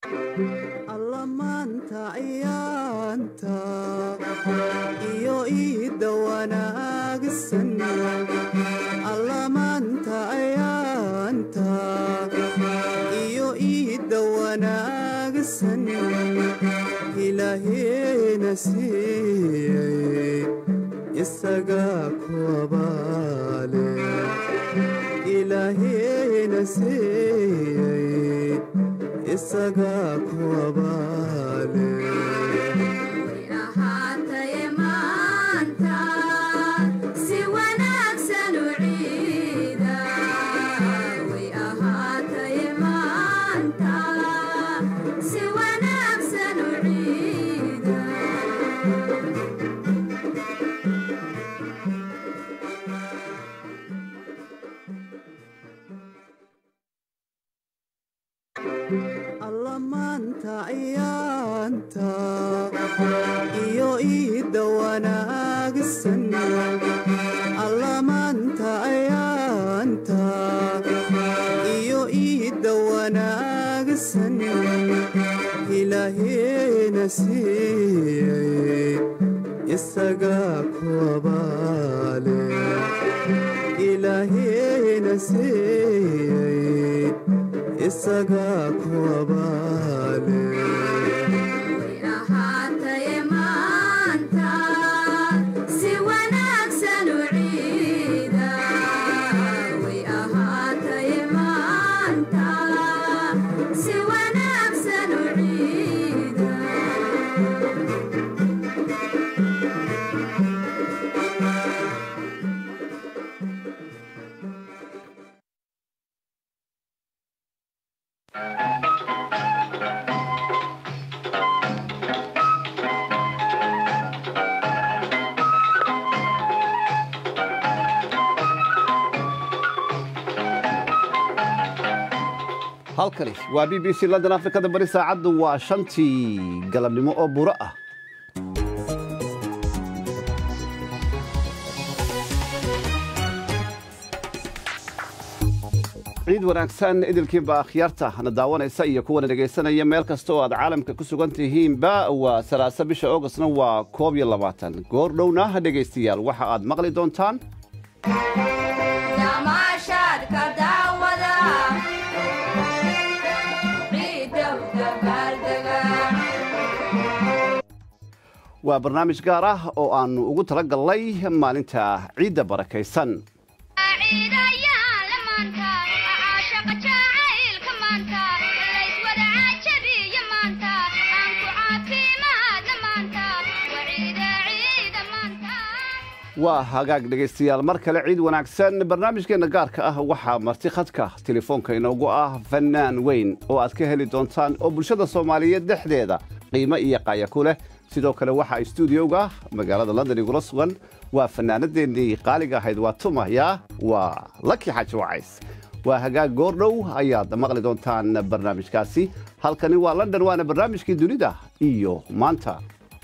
alla maanta ayaanta iyo iidda wanaagsan alla maanta ayaanta iyo iidda wanaagsan ilaaheena siiyey isagaa ku abaale ilaaheena siiyey isagaa ku abaale ahaataye maanta si wanaagsan u ciida way ahaataye maanta si wanaagsan u ciida alla maanta ayaanta iyo iidda wanaagsan alla maanta ayaanta iyo iidda wanaagsan ilaaheena siiyey isagaa ku abaale ilaaheena siiyey isagaa ku abaale way ahaataye maanta si wanaagsan u ciida way ahaataye maanta si wanaagsan u ciida halkani waa b b c london afrikada bari saacaddu waa shantii galabnimo oo buro ah ciid wanaagsan idilkiinba akhyaarta na daawanaysa iyo kuwana dhegaysanaya meel kasta oo aad caalamka ku sugan tihiinba waa salaasa bisha augustna waa koob iyo labaatan goor dhowna dhegaystayaal waxa aad maqli doontaan damaashaadka daawada ciidda u dabaaldega waa barnaamij gaar ah oo aannu ugu tala galnay maalinta ciidda barakaysan ciidayaan la maanta caashaqa jacaylka maanta layswada cajabiya maanta aan ku caafimaadna maanta waa ciida ciida maanta waa hagaag dhegaystayaal mar kale ciid wanaagsan barnaamijkeenna gaarka ah waxaa marti khadka telefoonka inoogu ah fannaan weyn oo aad ka heli doontaan oo bulshada soomaaliyeed dhexdeeda qiimo iyo qaaya ku leh sidoo kale waxaa stuudioga magaalada london igula sugan waa fannaanadeennii qaaliga ahayd waa tumaya waa laki xaaji wacays waa hagaag goordhow ayaad maqli doontaan barnaamijkaasi halkani waa london waana barnaamijkii dunida iyo maanta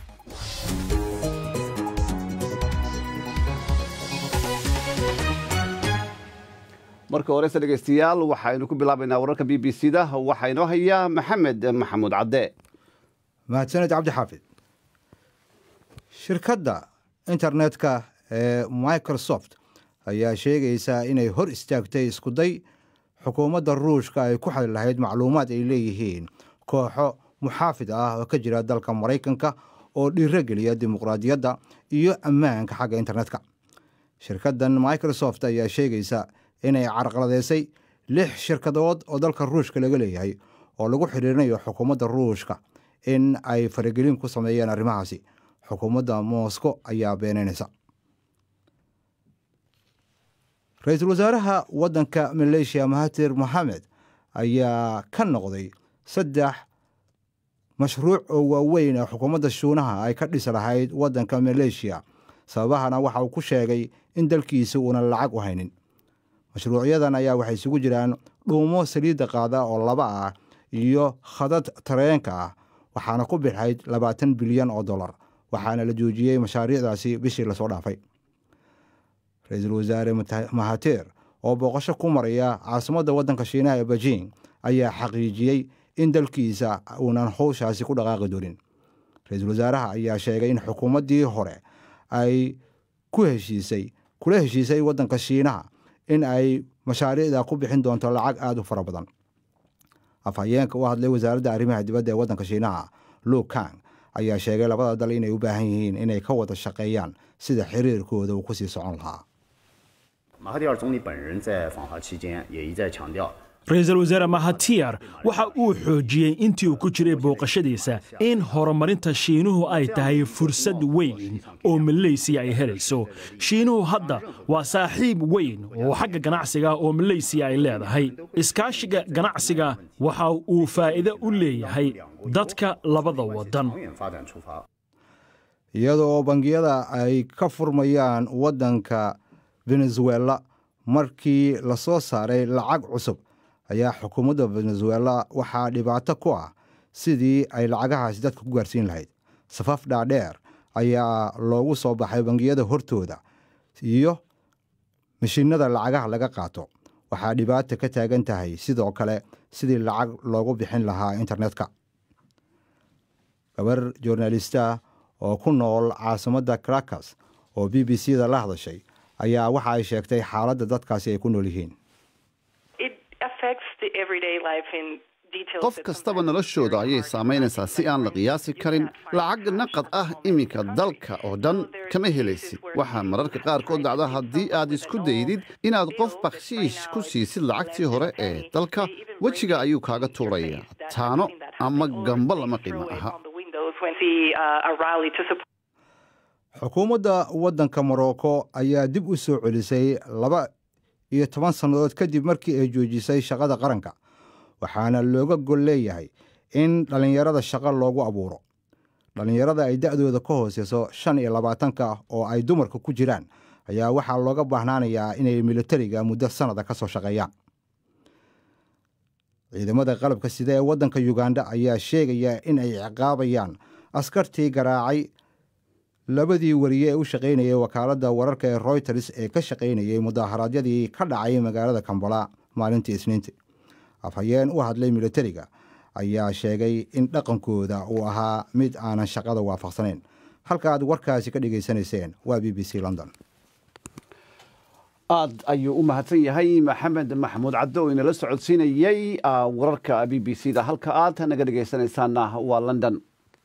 marka horese dhegaystayaal waxaynu ku bilaabaynaa wararka b b c da waxaa inoo haya maxamed maxamuud cadde mahadsaned cabdi xaafid shirkadda internetka ee microsoft ayaa sheegaysaa inay hor istaagtay iskuday xukuumadda ruushka ay ku xali lahayd macluumaad ay leeyihiin kooxo muxaafid ah oo ka jira dalka maraykanka oo dhiirogeliya dimuqraadiyadda iyo ammaanka xagga internetka shirkaddan microsoft ayaa sheegaysa inay carqaladeysay lix shirkadood oo dalka ruushka laga leeyahay oo lagu xidhiirinayo xukuumadda ruushka in ay faragelin ku sameeyeen arrimahaasi xukuumadda moscow ayaa beenaynaysa ra-iisul wasaaraha waddanka maleeshiya mahatir moxamed ayaa ka noqday saddex mashruuc oo waaweyn ee xukuumadda shuunaha ay ka dhisi lahayd waddanka maleeshiya sababahana waxa uu ku sheegay in dalkiisa uunan lacag u haynin mashruucyadan ayaa waxay isugu jiraan dhuumo saliidda qaada oo laba ah iyo khadad tareenka ah waxaana ku bixayd labaatan bilyan oo dollar waxaana la joojiyey mashaariicdaasi bishii lasoo dhaafay ra-iisul wasaare mahateer oo booqasho ku maraya caasimadda waddanka shiinaha ee beijing ayaa xaqiijiyey in dalkiisa uunan howshaasi ku dhaqaaqi doonin ra-iisul wasaaraha ayaa sheegay in xukuumaddii hore ay ku heshiisay kula heshiisay waddanka shiinaha in ay mashaariicda ku bixin doonto lacag aada u fara badan afhayeenka u hadlay wasaaradda arrimaha dibadda ee waddanka shiinaha lu kang ayaa sheegay labada dal inay u baahan yihiin inay ka wada shaqeeyaan sida xiriirkooda uu kusii socon lahaa 马哈蒂尔总理本人在访华期间也一再强调， ra-iisul wasaare mahatiyar waxa uu xoojiyey intii uu ku jiray booqashadiisa in horumarinta shiinuhu ay tahay fursad weyn oo maleysiya ay helayso shiinuhu hadda waa saaxiib weyn oo xagga ganacsiga oo maleysiya ay leedahay iskaashiga ganacsiga waxa uu faa'iido u leeyahay dadka labada waddan 长远发展出发。 iyada oo bangiyada ay ka furmayaan waddanka venezuela markii lasoo saaray lacag cusub ayaa xukuumadda venezuela waxaa dhibaato ku ah sidii ay lacagahaasi dadka ku gaarsiin lahayd safaf dhaadheer ayaa loogu soo baxay bangiyada hortooda iyo mashiinada lacagaha laga qaato waxaa dhibaata ka taagan tahay sidoo kale sidii lacag loogu bixin lahaa internetka gabar journalista oo ku nool caasimadda caracas oo b b c da la hadashay ayaa waxa ay sheegtay xaaladda dadkaasi ay ku nool yihiin it affects the everyday life in details qof that kastaba sometimes noloshooda are ayay hard to saamaynaysaa si aan la qiyaasi karin lacag naqad ah iminka dalka oo dhan kama helaysid waxaa mararka qaarkood dhacda haddii aad isku daydid inaad qof bakshiish ku siisid lacagtii hore ee dalka wejiga ayuu kaaga tuuraya taano ama gamba lama qiimo aha on the windows when the uh, a rally to support xukuumadda waddanka morocco ayaa dib u soo celisay laba iyo toban sannadood kadib markii ay joojisay shaqada qaranka waxaana looga gol leeyahay in dhallinyarada shaqo loogu abuuro dhallinyarada ay da'dooda ka hooseyso shan iyo labaatanka oo ay dumarka ku jiraan ayaa waxaa looga baahnaanayaa inay militariga muddo sannada ka soo shaqeeyaan ciidamada qalabka sida ee waddanka yuganda ayaa sheegaya in ay ciqaabayaan askartii garaacay labadii wariye ee u shaqaynayay wakaaladda wararka ee royters ee ka shaqaynayay mudaharaadyadii ka dhacay magaalada kambala maalintii isniintii afhayeen u hadlay militariga ayaa sheegay in dhaqankooda uu ahaa mid aanan shaqada waafaqsanayn halka aad warkaasi ka dhegaysanayseen waa b b c london aad ayuu u mahadsan yahay maxamed maxamuud caddo oo inala socodsiinayey ah, wararka b b c da halka aad naga dhegaysanaysaana waa london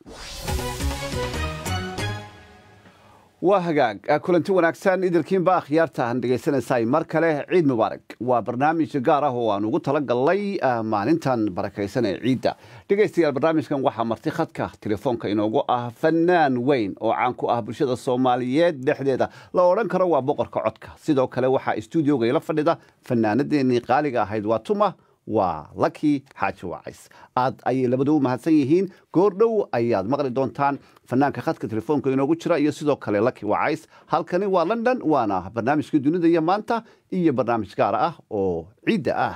waa hagaag ah, kulanti wanaagsan idilkiinba akhyaarta aan dhegaysanaysaay mar kale ciid mubaarak waa barnaamij gaar ah oo aan ugu talagalnay ah, maalintan barakaysan ee ciidda dhegaystayaal barnaamijkan waxaa marti khadka telefoonka inoogu ah fanaan weyn oo caan ku ah bulshada soomaaliyeed dhexdeeda la odhan karo waa boqorka codka sidoo kale waxaa stuudioga ila fadhida fanaanadeenii qaaliga ahayd waa tuma waa laki xaaji wacays aad ayay labadu u mahadsan yihiin goordhow ayaad maqli doontaan fanaanka khadka telefoonka inoogu jira iyo sidoo kale laki wacays halkani waa london waana barnaamijkii dunida iyo maanta iyo barnaamij gaar ah oo ciidda ah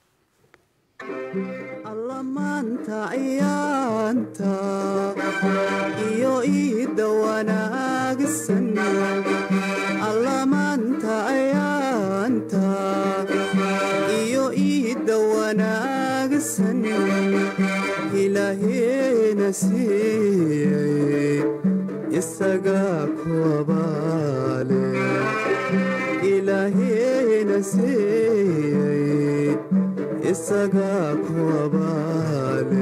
alla maanta ayaanta iyo iidda wanaagsan alla maanta ayaanta iyo iidda wanaagsan ilaaheena siiyey isagaa ku abaale ilaaheena siiyey isagaa ku abaale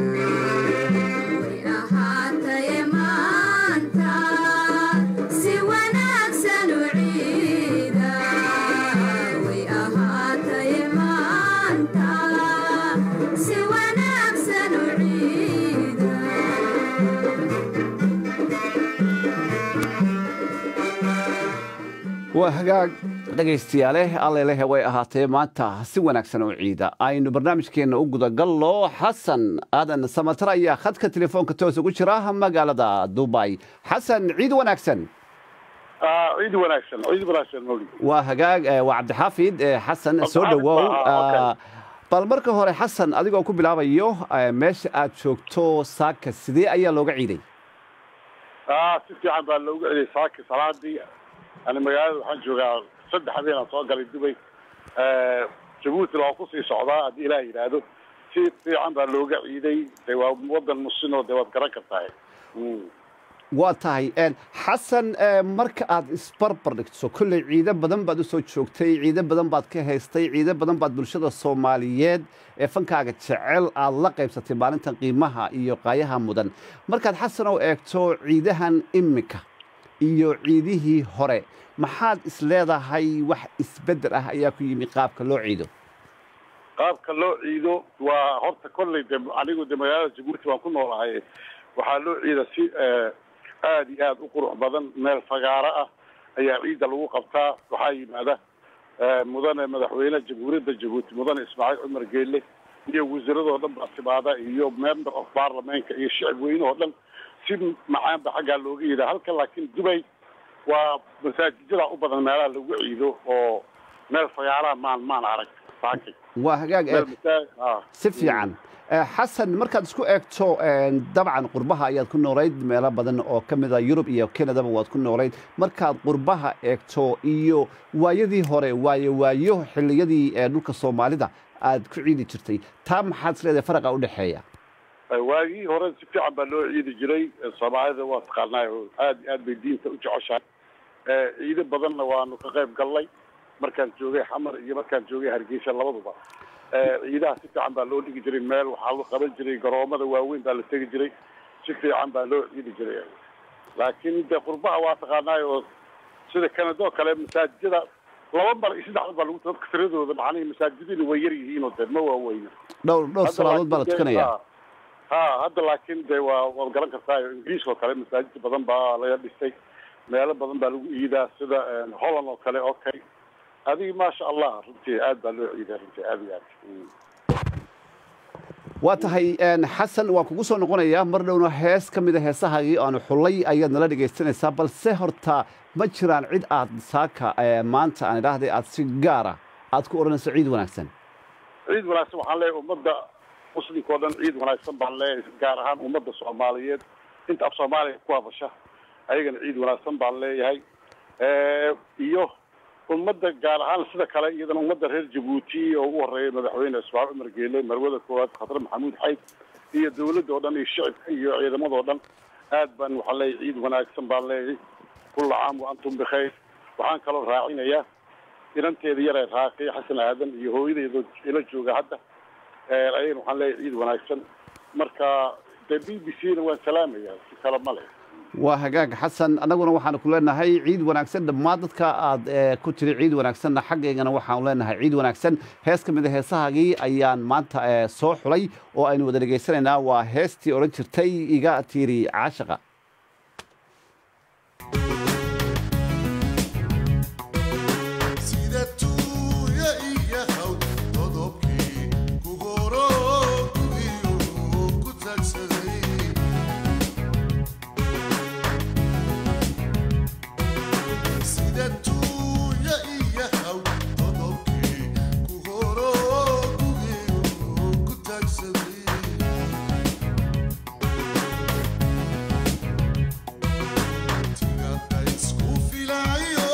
ahaataye maanta si wanaagsan u ciida way ahaataye maanta si wanaagsan u ciida waa hagaag dhegaystayaale alleleh way ahaatee maanta si wanaagsan oo ciida aynu barnaamijkeenna u gudagallo xasan aadan samatar ayaa khadka telefoonka toos ugu jira magaalada dubai xasan ciid wanaagsan ciid wanaagsan ciid wanaagsan mawlid waa hagaag eh, waa cabdixaafid eh, xasan soo Cabdixaafid, dhowow ah, okay. Ah, bal marka hore xasan adigoo ku bilaabayo eh, meesha aad joogto saaka sidee ayaa looga ciiday ah si fiican baa loogu celiyay saaki salaadii ani magaalada waxaan joogaa saddex habeen aan soo galay dubay jabuuti loo kusii socdaa haddii ilaah yidhaahdo si fiican baa looga ciiday de waa wadan musinoo de waad garan kartahay Mm. waa tahay een, xasan ee, marka aad isbarbar dhigto kolley ciido badan baad usoo joogtay ciido badan baad ka haystay ciido badan baad bulshada soomaaliyeed ee fankaaga jecel aad la qaybsatay maalintan qiimaha iyo qaayaha mudan markaad xasan oo eegto ciidahan iminka iyo ciidihii hore maxaad is leedahay wax isbeddel ah ayaa ku yimi qaabka loo ciido qaabka loo ciido waa horta kolley de anigu de magaalada jabuuti waan ku noolahay waxaa loo ciida si eh, aad iyo aad u qurux badan meel fagaaro ah ayaa ciidda lagu qabtaa waxaa yimaada eh, mudane madaxweyne jamhuuriyadda jabuuti mudane ismaaciil cumar geelle iyo wasiiradoo dhan baa timaada iyo member of parliamentka iyo shicib weynahoo dhan si macaanba xaggaa looga yidaa halka laakiin dubay waa masaajidada u badan meelaha lagu ciido oo meel fagaaraha maan maan arag saakay waa hagaag ee, meel masaajid ah si fiican Eh, xasan markaad isku eegto een, dabcan qurbaha ayaad ku noolayd meelo badan oo ka mid a yurub iyo kanadaba waad ku noolayd markaad qurbaha eegto iyo waayadii hore waayo waayo xilliyadii ee dhulka soomaalida aad ku ciidi jirtay taa maxaad is leedahay faraqa u dhexeeya waagii hore si fiican baa loo ciidi jiray soomaalida waa taqaanaa oo aad iyo aad bay diinta u jeceshahay Eh, ciido badanna waanu ka qayb galnay markaan joogay xamar iyo markaan joogay hargeysa labaduba Eh, ciidaha si fiican baa loo dhigi jiray meel waxaa lagu qaban jiray garoomada waaweyn baa la tegi jiray si fiican baa loo ciidi jiray laakiin de qurbaha waa taqaanaa oo sida kanadoo kale masaajidada laba mar iyo saddex mar baa lagu dadka tiradooda macnihii masaajidina way yar yihiinoo de ma waaweyna dhowr dhowr Hadda salaadood baa la laakiin dee- tukanaya ha- ha hadda laakiin de waa waad garan kartaa ingiriiska oo kale masaajid badan baa laga dhisay meelo badan baa lagu iidaa sida een, holland oo kale okay adiga maasha allah runtii aad baa loo ciidaa runtii aad iyo aad Mm. waa tahay een, xasan waan kugu soo noqonayaa mar dhowna hees ka mida heesahagii aanu xullay ayaad nala dhegaysanaysaa balse horta ma jiraan cid aad saaka ee, maanta aan idhaahday aad si gaara aad ku odhanayso ciid wanaagsan ciid wanaagsan waxaan leeyahay ummadda muslimka oo dhan ciid wanaagsan baan leeyahay gaar ahaan ummadda soomaaliyeed inta af soomaaliya ku hadasha ayagana ciid wanaagsan baan leeyahay Eh, iyo ummadda gaar ahaan sida kale iyadana ummadda reer jabuuti oo ugu horeeya madaxweyne ismaaciil cumar geele marwada koowaad khatar maxamuud xayd iyo dawladda oo dhan iyo shicibka iyo ciidamadoo dhan aad baan waxaan leeyahay ciid wanaagsan baan leeyahay kulla caam wa antum bikhayr waxaan kaloo raacinayaa inanteeda yaree raaqi xasan aadan iyo hooyadeeda ila jooga hadda Eh, ayagana waxaan leeyahay ciid wanaagsan marka dee b b c na waan salaamayaa si kale ma leh waa hagaag xasan annaguna waxaanu ku leenahay ciid wanaagsan dhammaan dadka aad eh, ku tiri ciid wanaagsanna xaggaygana waxaanu leenahay ciid wanaagsan hees ka mida heesahagii ayaan maanta eh, soo xulay oo aynu wada dhegaysanaynaa waa heestii odhan jirtay iga tiiri caashaqa sida tuuya iyo haw todobkii ku horo gugiyo ku tagsaday sida tuuya iyo haw todobkii ku horo gugiyo ku tagsaday tigada isku filayo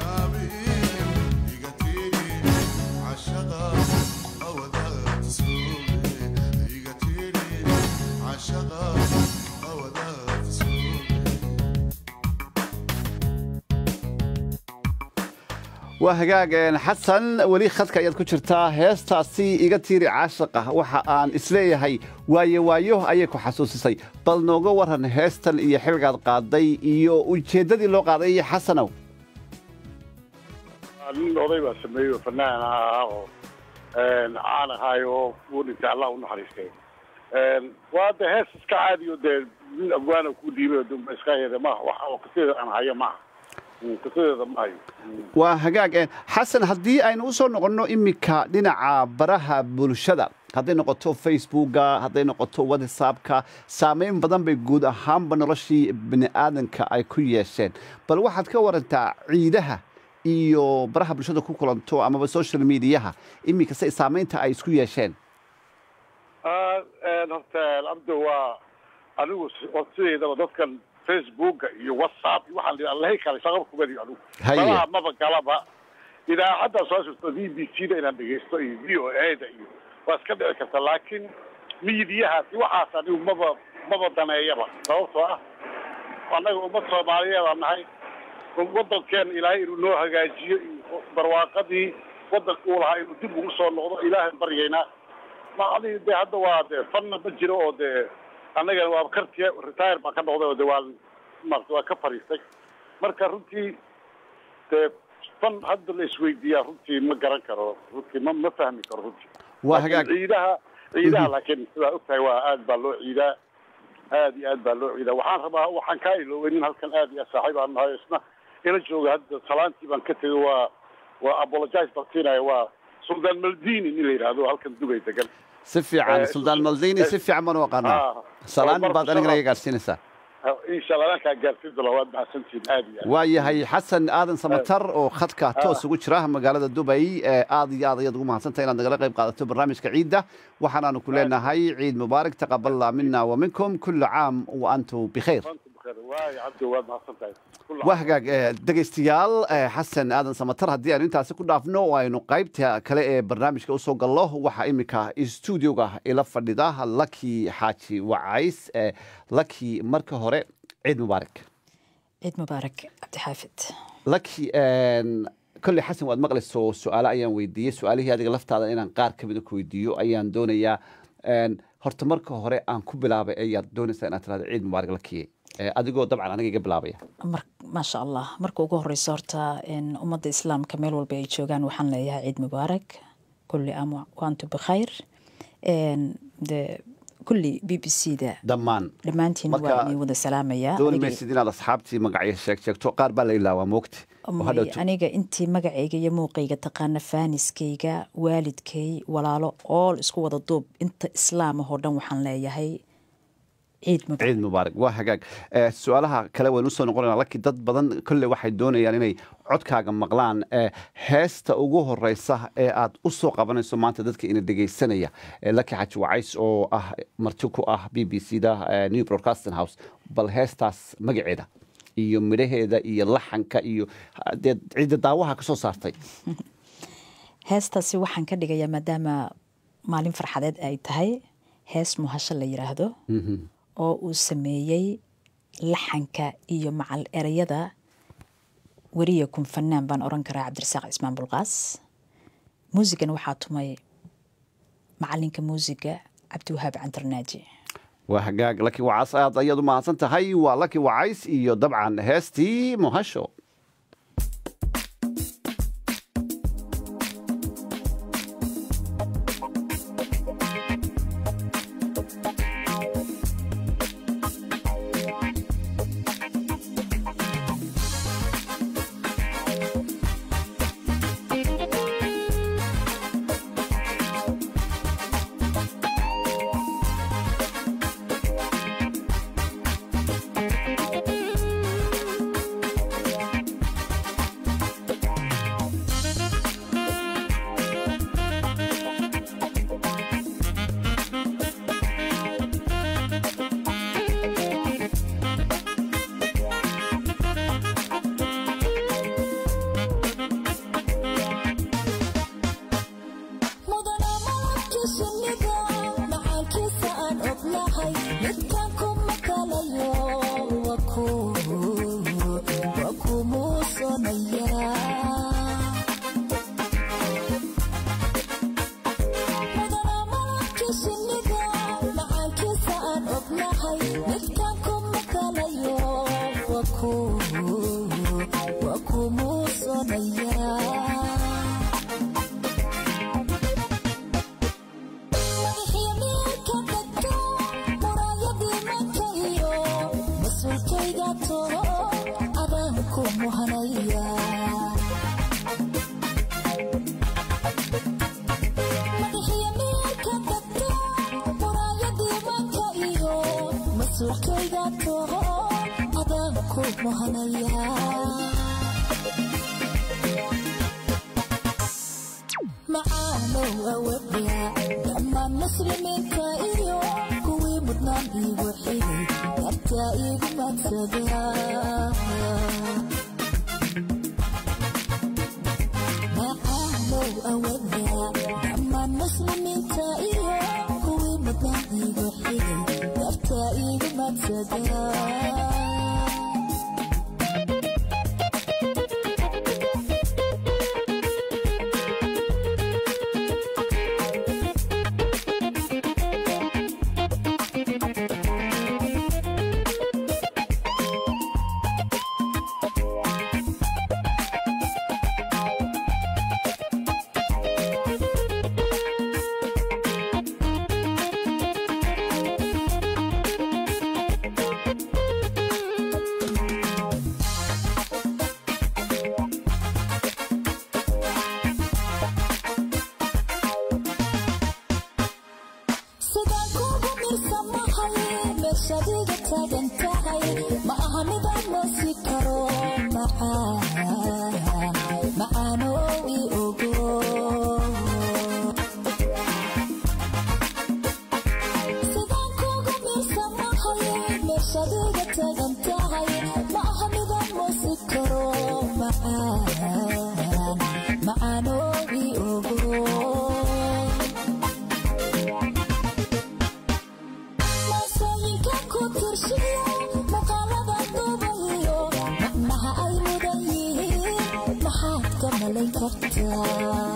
عشقا أودعت سوء caashaqa hawadaafisooge waa hagaag een, xasan weli khadka ayaad ku jirtaa heestaasi iga tiiri caashaqa waxa aan isleeyahay waayo waayo ayay ku xasuusisay bal nooga waran heestan iyo xilgaad qaaday iyo ujeeddadii loo qaaday iyo xasanow nin oday baa sameeyey oo fanaan ahaa oo caan ahaay oo uu dhintay allah u naxariistay waa de hees iska caadi oo dee nin afgaana ku dhiibay oo dumba iska yada maaha waxa oo kasadeeda aan hayo maaha Mm, kasadeeda ma hayo Mm. waa hagaag een, xasan haddii aynu u soo noqonno iminka dhinaca baraha bulshada hadday noqoto facebooka hadday noqoto whatsappka saameyn badan bay guud ahaanba noloshii bini aadanka ay ku yeesheen bal waxaad ka warantaa ciidaha iyo baraha bulshada ku kulanto amaba social mediaha iminka say saameynta ay isku yeesheen Ah, een, horta abdo waa anigu si- oo sideedaba dadkan facebooka iyo whatsapp iyo waxaan lihi allahay kale shaqaba kumadiyo anigu Haye. malaha maba galaba idaacadda soo jirto v b c da inaan dhegeysto iyo v o a da iyo waa iska dhici karta laakiin miidiyahaas iyo waxaas anigu maba maba daneeyaba sababtoo ah annaga ummad soomaaliyeed aan nahay waddankeena ilaahay inuu noo hagaajiyo iyo barwaaqadii waddanka uu lahaa inuu dib ugu soo noqdo ilaahay baryaynaa ma adiga dee hadda waa dee fanna ma jiro oo dee annaga waa kartiya retire baan ka noqday oo dee waa maarata waa ka fariistay marka runtii dee fan hadda la isweydiiyaa runtii ma garan karo runtii ma ma fahmi karo runtii waa Laakiin hagaag ciidaha ciidaha laakiin sidaa ogtahay waa aad baa loo ciidaa aad iyo aad baa loo ciidaa waxaan rabaa waxaan kaa iloobay nin halkan aad iyo aad saaxiib aan nahay isna ila jooga hadda salaantii baan ka tegay waa waa apologize baan siinaya waa suldaan maldini nin la yidhaahdo halkan dubay degan si fiican Eh, suldaan maldini si fiican baan u aqaanaa Ah, salaan marka baad anigana shalay- iga gaarsiinaysaa insha allah ankaa gaarsiin doona waad mahadsantihiin aad iyo aad waa yahay xasan aadan samatar oo khadka toos ugu jira magaalada dubay ee aad iyo aad ayaad ugu mahadsantahay inaad nagala qayb qaadato barnaamijka ciidda waxaanaanu ku leenahay ciid mubaarak taqabala mina wa minkum kula caam wa antum bikhayr Maanta bukhair. waay cabdi waad mahadsantahay Kullu waa hagaag eh, dhegaystayaal eh, xasan aadan samatar haddii aynu intaasi ku dhaafno oo aynu qaybta kale ee barnaamijka usoo gallo waxaa iminka stuudioga ila fadhida laki xaaji wacays eh, laki marka hore ciid mubaarak ciid mubaarak cabdixaafid laki kolley xasan waad maqlayso su-aale ayaan weydiiyey su-aalihii adiga laftaada inaan qaar ka mida ku weydiiyo ayaan doonayaa Een, horta marka hore aan ku bilaabay ayaad doonaysaa inaad tirahdo ciid mubaarak lakiye Eh, adigoo dabcan aniga iga bilaabaya mar maasha allah marka ugu horeysa horta in ummadda islaamka meel walba ay joogaan waxaan leeyahay ciid mubaarak kulli am waantu bikhayr En, de kulli b b c da dhammaan dhammaantiin Marka, waa idin wada salaamayaa dooni Aniga- maysid inaad asxaabtii magacyo sheeg sheegto qaar baa la ilaawaa moogti oo May- hadhowto aniga intii magacayga iyo muuqayga taqaana faaniskayga waalidkay walaalo ool isku wada duub inta islaam ahoo dhan waxaan leeyahay ciid mubaarak ciid mubaarak waa hagaag Eh, su-aalaha kale waynu usoo noqonayna laki dad badan kolley waxay doonayaan inay codkaaga maqlaan Eh, heesta ugu horeysa ee aad u soo qabanayso maanta dadka ina dhegaysanaya Eh, laki xaji wacays oo ah marti ku ah b b c da eh, new broadcasting house bal heestaas magaceeda iyo midhaheeda iyo laxanka iyo ah, dee cidda daawaha ka soo saartay heestaasi waxaan ka dhigayaa maadaama maalin farxadeed ay tahay hees muhasho la yiraahdo oo uu sameeyey laxanka iyo macal ereyada weriya kun fanaan baan oran karaa cabdirasaaq cismaan bulqaas muusigan waxaa tumay macalinka muusiga cabdiwahaab cantarnaaji waa hagaag laki wacays aad ayaad u mahadsan tahay waa laki wacays iyo dabcan heestii muhasho mudana malabkiisa niga macaankiisa aan ognahay mid ku waa ku muusoonaya madaxii meelka dhegto muraayadii mankayo mas-uulkayga toro adaan ku muhanaya madaxii meelka dhegto muraayadii manka iyo mas-uulkayga toro adaan ku muhanaya macaanow awadya dhammaan muslimiinta iyo kuwii mudnaan iigu xigay dartaa iigu madsada macaanow awadya dhammaan muslimiinta iyo kuwii mudnaan iigu xigay dartaa iigu madsada sidaan kuugu mirsamahay meeshaad iga taagan tahay ma aha midaan moosi karo macaan macaanow i ogo sidaan kuugu mirsamahay meeshaad iga taagan tahay ma aha midaan moosi karo macaan macaanow i ogo maasooyinka ku tirshiyo muuqaalada duubayo macnaha ay mudan yihiin maxaad ka malayn kartaa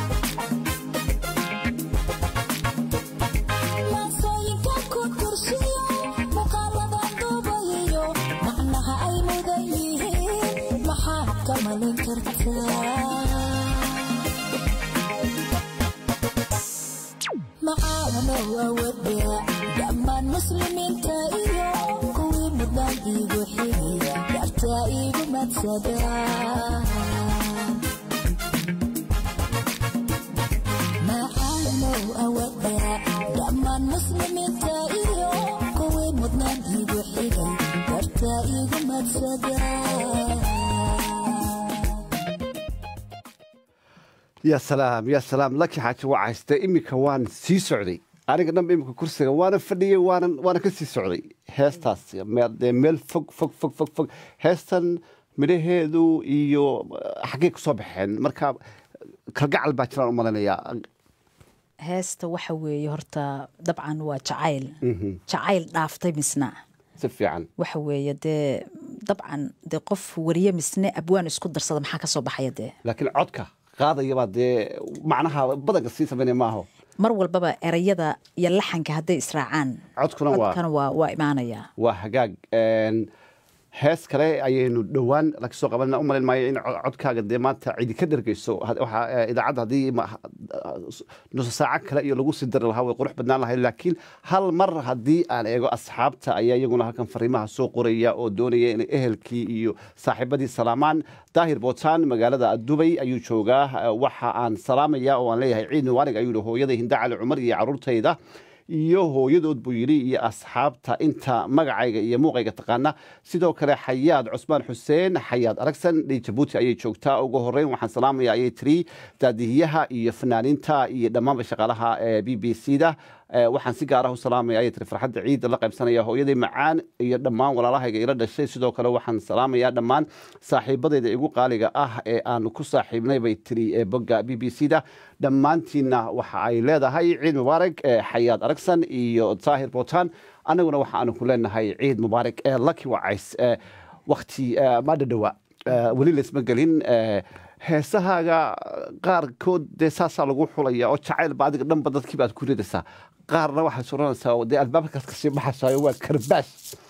maasooyinka ku tirshiyo muuqaalada duubayo macnaha ay mudan yihiin maxaad ka malayn kartaa macaanow awadya dhammaan muslimiinta iyo kuwii mudnaan iigu xigay dartaa iigu madsada macaanow awadya dhammaan muslimiinta iyo kuwii mudnaan iigu xigay dartaa iigu madsada ya salaam ya salaam laki xaaji waa hayste iminka waan sii socday aniga dhanba iminka kursiga waana fadhiyey waanan waana ka sii socday heestaas meel dee meel fog fog fog fog fog heestan midhaheedu iyo eh, xaggay ku soo baxeen marka kalgacal baa jiraan u malaynayaa heesta waxa weeye horta dabcan waa jacayl Mhm. jacayl dhaaftay misna si fiican waxa weeye dee dabcan dee qof wariye misne abwaan isku darsada maxaa ka soo baxaya dee laakiin codka qaadayabaa dee macnaha badanka sii samaynaya maaho mar walbaba erayada iyo laxanka hadday israacaan codkuna waa codkana waa waa imaanaya waa hagaag Een, hees kale ayaynu dhowaan laka soo qabanana u malayn maayo in co- codkaaga dee maanta cidi ka dhergeyso Had- waxaa eh, idaacadda haddii ma- nuso saaco kale iyo lagu sii dari lahaa way qurux badnaan lahayd laakiin hal mar haddii aan eego asxaabta ayaa iyaguna halkan fariimaha soo qoraya oo doonaya inay ehelkii iyo saaxiibadii salaamaan daahir bootaan magaalada dubay ayuu joogaa Eh, waxa aan salaamaya oo aan leeyahay ciid mubaarig ayuu yihi hooyada hinda cali cumar iyo caruurtayda iyo hooyadood buu yidhi iyo asxaabta inta magacayga iyo muuqayga taqaana sidoo kale xayaad cusmaan xuseen xayaad aragsan dhii jabuuti ayay joogtaa ugu horeyn waxaan salaamaya ayay tiri daadihiyaha iyo fanaaniinta iyo dhammaanba shaqaalaha ee b b c da Eh, waxaan si gaar ah u salaamaya ayay tiri farxadda ciidda la qaybsanaya hooyaday macaan iyo dhammaan walaalahayga ila dhashay sidoo kale waxaan salaamayaa dhammaan saaxiibadayda igu qaaliga ah ee aanu ku saaxiibnay bay tiri ee bogga b b c da dhammaantiinna waxa ay leedahay ciid mubaarak eh, xayaad aragsan iyo taahir bootaan annaguna waxa aanu ku leenahay ciid mubaarak ee lucky wacays eh, wakti eh, ma dhadhowa Eh, weli laysma gelin eh, heesahaaga qaarkood dee saasaa lagu xulaya oo jacayl ba adiga dhanba dadkii baad ku ridaysaa qaarna waxaad suranaysaa dee albaabkaas kasii baxaysayo waa karbaash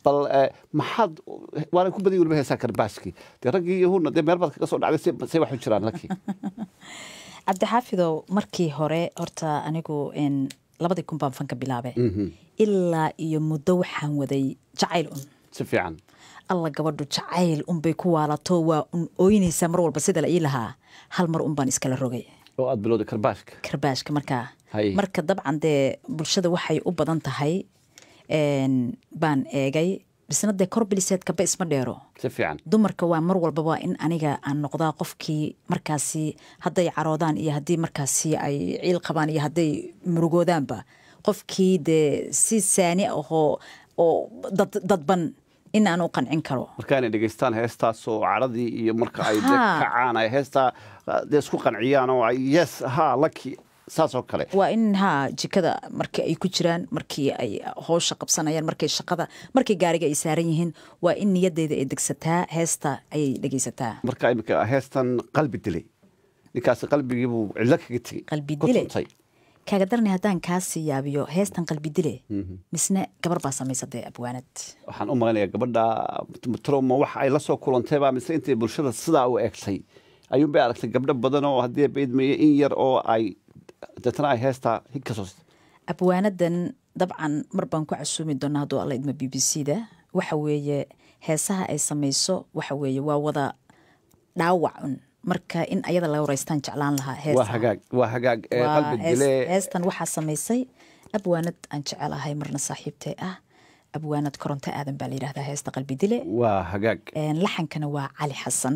bal eh, maxaad waana ku badiyay weliba heesaa karbaashkii dee raggii iyo hurna dee meel baad kaga soo dhacday se- say wax u jiraan laki cabdixaafidow markii hore horta anigu en, labadii kun baan fanka bilaabe ilaa iyo muddo waxaan waday jacayl un si fiican alla gabadhu jacayl unbay ku waalato waa un ooynaysaa mar walba sida la ii lahaa hal mar un baan iskala rogay oo aad bilowday karbaashka karbaashka markaa Hay. marka dabcan dee bulshada waxay u badan tahay en, baan eegay bisna dee kor biliseedkaba isma dheero si fiican dumarka waa mar walbaba in aniga aan noqdaa qofkii markaasi hadday caroodaan iyo haddii markaasi ay ciil qabaan iyo hadday murugoodaanba qofkii dee si saani ahoo oo dad, dadban in aan u qancin karo marka inay dhegeystaan heestaasoo caradii iyo marka ay dee Haa. kacaan ay heestaa ah, dee isku qanciyaan oo ay yes ha laki saas oo kale waa in haa jikada markii ay ku jiraan markii ay howsha qabsanayaan markay shaqada markay gaariga ay saaran yihiin waa in niyadeyda ay degsataa heesta ayay dhegeysataa marka imika heestan qalbi dilay ninkaasi qalbigiibuu cidlo kaga tegey Qalbi ku dile? tuntay. kaaga daranay haddaan kaasii yaabiyo heestan qalbi dile misne gabar baa samaysatay abwaanad waxaan u malaynayaa gabadha troma waxa ay la soo kulantayba mise intay bulshada sidaa u egtay ayuunbay aragtay gabdho badan oo haddii beydmeeye in yar oo ay deetana ay heestaa hig ka soo abwaanadan dabcan mar baan ku casuumi doonaa hadduu alla idmo b b c da waxa weeye heesaha ay samayso waxa weeye waa wada dhaawac un marka in ayada la wareystaan jeclaan lahaa waa heesa hagaag waa hagaag ee Waa qalbi hees- dile heestan waxaa samaysay abwaanad aan jecelahay marna saaxiibtay ah abwaanad koronto aadan baa la yidhahdaa heesta qalbi dile waa hagaag Een, laxankana waa cali xasan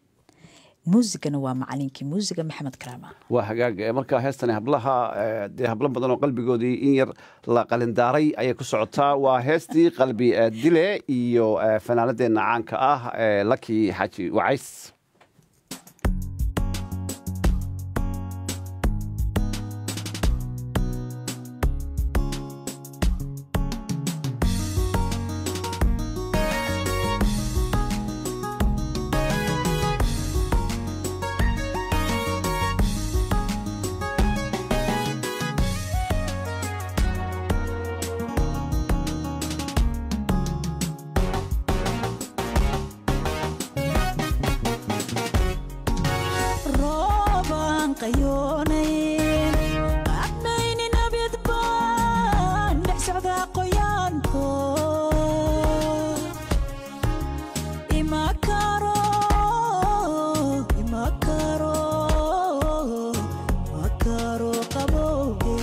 muusigana waa macalinkii muusiga maxamed karaama waa hagaag ee marka heestani hablaha ee, dee hablo badan oo qalbigoodii in yar la qalindaaray ayay ku socotaa waa heestii qalbi ee, dile iyo ee, fanaanadeenna caanka ah ee laki xaaji wacays roobaan qayoonayn admayni nabid baan dhex socdaa qoyaanko ima karo ima karo ma karo qabowge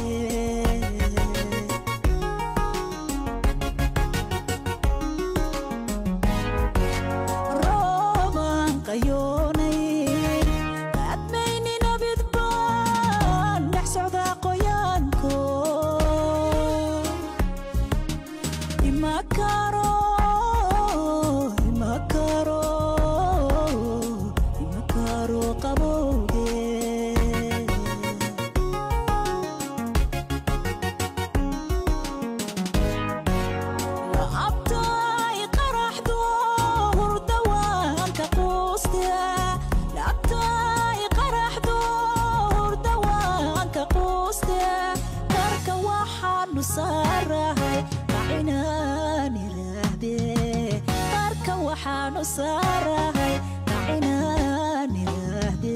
roobaan qayoonayn admayni nabid baan dhex socdaa qoyaanko ima karo ima karo ima karo qabowge laabtay qaraxdo hurda waan ka quuste laabtay qaraxdo hurda waan ka quuste karka waxaanu saarahay kacinaan iraahde karka waxaanu saarahay kacinaan iraahde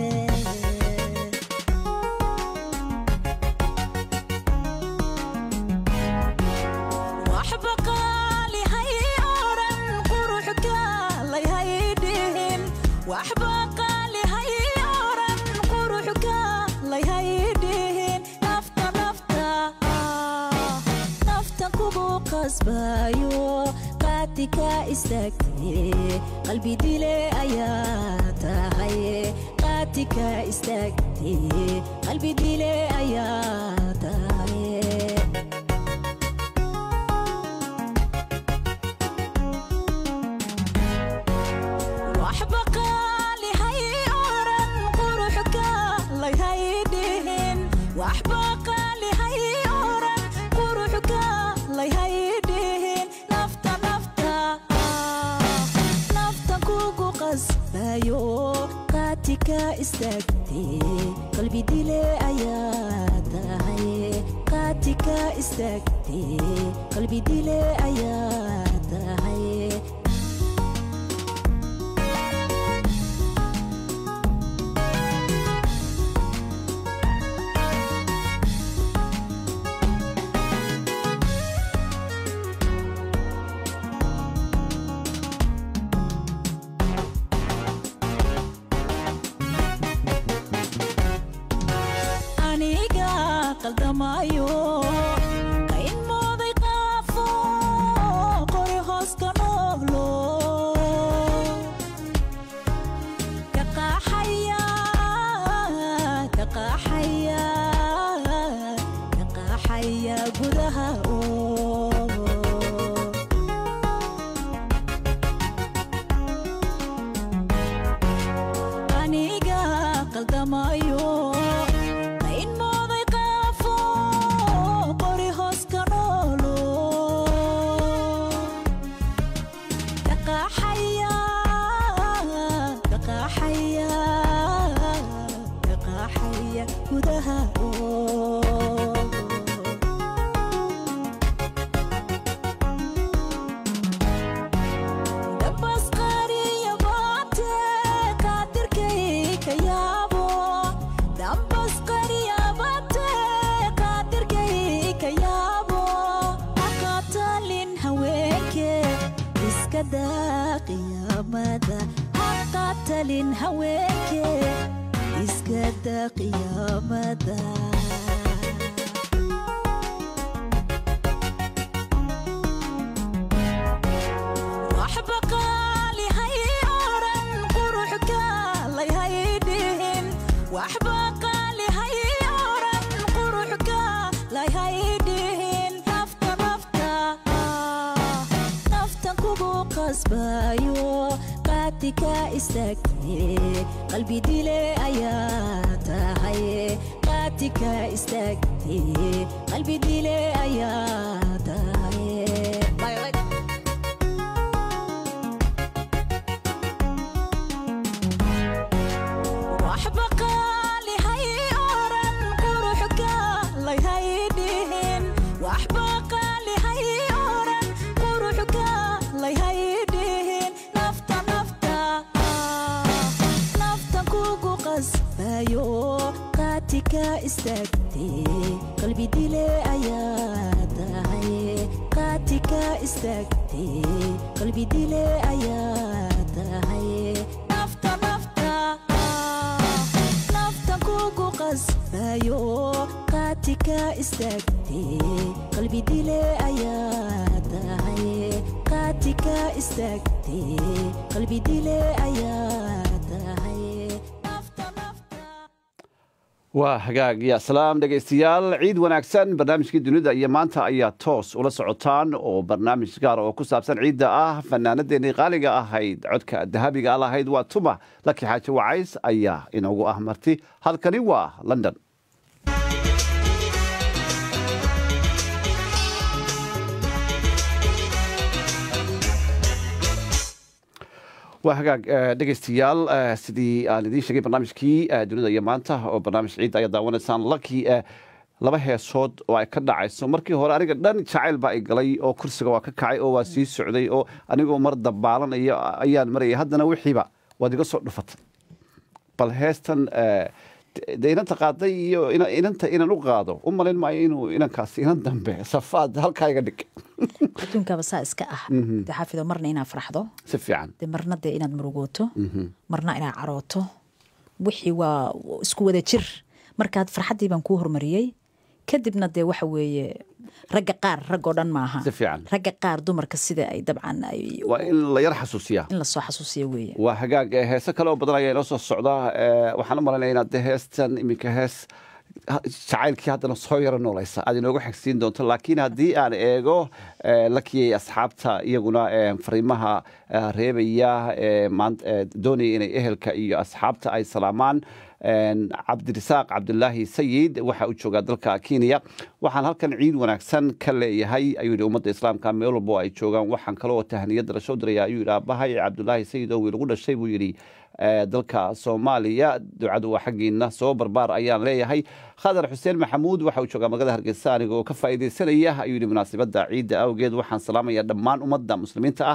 waxba qaali hay oran qurux kaalay hay dhihin waxba qaali hay oran qurux kaalay hay dhihin nafta nafta ah, nafta kugu qasbayo qaati ka istaagtay qalbi dile ayaa tahay qaati ka istaagtay qalbi dile ayaa tahay waxba qaali hay oran qurux kaalay hay dhihin waxba qaali hay oran qurux kaalay hay dhihin nafta nafta ah, nafta kugu qasbayo qaati ka istaagtay qalbi dile ayaa tahay qaati ka istaagtay qalbi dile ayaa tahay qaldamayo qayn mooday qaafo qori hoos ka noolo kaqaaxaya kaqaaxaya kaqaaxaya gudaha oo aniga qaldamayo qayn mooday qaafo qori hoos ka noolo kaqaaxaya kaqaaxaya kaqaaxaya gudaha oo dabas qariya baate qaadirkay ka yaabo dabas qariya baate qaadirkay ka yaabo haqatalin haweenke iska daa qiyaamada haqatalin haweenke iska daa qiyaamada waxba qaali hay oran quruxka layhay dhihin waxba qaali hay oran quruxka layhay dhihin nafta nafta naftan kugu qasbayo qaatika istaagte qalbi dile ayaa tahay qaatika istaagte qalbi dile ayaa tahay waxba qaali hay oran quruxka layhay dhihin waxba qaali hay oran quruxka layhay dhihin nafta nafta naftan kugu qasbayo qaatika istaagte qalbi dile ayaa tahay qaatika istaagte qalbi dile ayaa tahay nafta nafta naftan kugu qasbayo qaatika istaagte qalbi dile ayaa tahay qaatika istaagte qalbi dile ayaa tahay waa hagaag ya salaam dhegaystayaal ciid wanaagsan barnaamijkii dunida iyo maanta ayaa toos ula socotaan oo barnaamij gaar oo ku saabsan ciidda ah fanaanadeennii qaaliga ahayd codka dahabiga lahayd waa tuma laki xaaji wacays ayaa inoogu ah marti halkani waa london waa hagaag dhegaystayaal sidii aan idiin sheegay barnaamijkii dunida iyo maanta oo barnaamij ciidda ayaa daawanaysaan laki laba heesood oo ay ka dhacayso markii hore aniga dhan jacayl baa i galay oo kursiga waa ka kacay oo waa sii socday oo anigoo mar dabaalanaya ayaan marayay haddana wixiiba waad iga soo dhufatay bal heestan de inanta qaaday iyo inanta inan u qaado u malayn maayo inuu inankaasi inan dambe safaad halkaa iga dhig adduunkaba saa iska ah de xaafido marna inaad farxdo si fiican de marna dee inaad murugooto marna inaad carooto wixii waa isku wada jir markaad farxaddii baan kuu hormariyey kadibna dee waxa weeye ragga qaar raggoo dhan maaha si fiican ragga qaar dumarka sida ay dabcan ay waa in la yar xasuusiyaa in lasoo xasuusiya weeye waa hagaag heese kale oo badan ayaa inoo soo socdaa waxaan u malaynaya inaad de heestan iminka hees jacaylkii haddana soo yaro noolaysa aad inoogu xigsiin doonto laakiin haddii aan eego lakiyay asxaabta iyaguna fariimaha reebaya doonaya inay ehelka iyo asxaabta ay salaamaan cabdirasaaq cabdulaahi sayid waxa uu joogaa dalka kenya waxaan halkan ciid wanaagsan ka leeyahay ayuu yidhi ummadda islaamka meel walbo ay joogaan waxaan kaloo tahniyadda lasoo diraya ayuu yidhi aabahay cabdulaahi sayid oo wiil ugu dhashay buu yidhi dalka soomaaliya ducadu waa xaggiina soo barbaar ayaan leeyahay khadar xuseen maxamuud waxa uu joogaa magaalada hargeysa aniga oo ka faa'iidaysanaya ayuu yidhi munaasabadda ciidda awgeed waxaan salaamaya dhammaan ummadda muslimiinta ah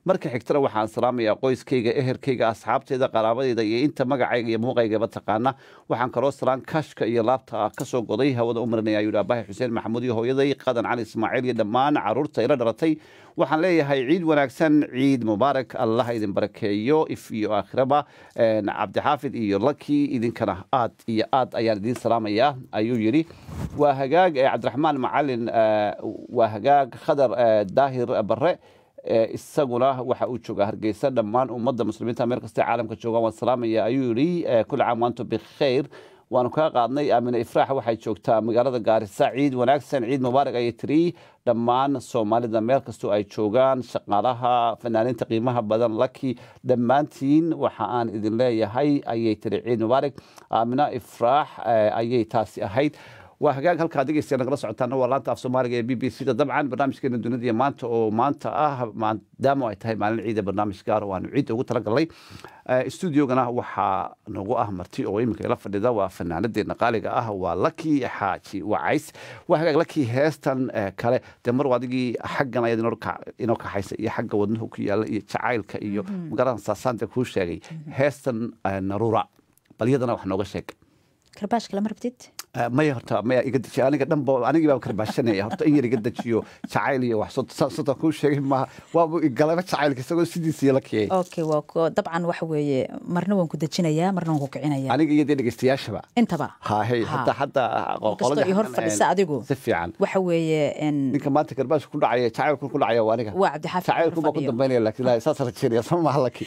marka xigtana waxaan salaamayaa qoyskayga eherkayga asxaabteyda qaraabadeyda iyo inta magacayga iyo muuqaygaba taqaana waxaan kaloo salaan kashka iyo laabta kasoo goday hawada u marinaya ayuu abahi xuseen maxamuud iyo hooyaday qadan cali ismaaciil iyo dhammaan caruurta ila dhalatay waxaan leeyahay ciid wanaagsan ciid mubaarak allah idin barakeeyo if iyo aakhiraba cabdixaafid iyo laki idinkana aad iyo aad ayaan idiin salaamayaa ayuu yidhi waa hagaag cabdiraxmaan macalin waa hagaag khadar daahir bare isaguna waxa uu joogaa hargeysa dhammaan ummadda muslimiinta meel kasta caalamka joogaan waan salaamaya ayuu yidhi kulli caam waantum bikhayr waanu kaa qaadnay aamine ifraax waxay joogtaa magaalada gaarisa ciid wanaagsan ciid mubaarak ayay tiri dhammaan soomaalida meel kastoo ay joogaan shaqaalaha fanaaniinta qiimaha badan laki dhammaantiin waxa aan idin leeyahay ayay tiri ciid mubaarak aamina ifraax ayay taasi ahayd waa hagaag halkaa dhegeystayaal nagala socotaana waa laanta af soomaaliga ee b b c da dabcan barnaamijkeena dunida iyo maanta oo maanta ah maadaama ay tahay maalin ciida barnaamij gaar oo aanu ciidda ugu talagalnay stuudiogana waxaa nagu ah marti oo iminka ila fadhida waa fanaanadeena qaaliga ah waa laki xaaji wacays waa hagaag laki heestan kale dee mar adigii xaggan ayaad inoo kaxaysa iyo xagga wadnuhu ku yaala iyo jacaylka iyo magaalada saasaanta kuu sheegay heestan narura bal iyadana wax nooga sheeg karbaashka lama rabtid maya horta maya iga deji aniga dhanba anigii baa karbaashanaya horta in yar iga dejiyo jacayl iyo wax sota kuu sheegay maaha waaba galaba jacaylka isagoo sidiisii la kiyay okay waa dabcan waxa weeye marna waan ku dejinayaa marna waan ku kicinaya aniga iyo dee dhegeystayaashaba intaba hahe hataa hataa kastoo iyo hor fadhisa adigu si fiican waxa weeye ninka maanta karbaashka ku dhacaya jacaylku ku dhacaya waa aniga waa cabdixaafid jacaylku baa ku dambeynaya laakiin ilaahay saas rajeynaya sama maha laki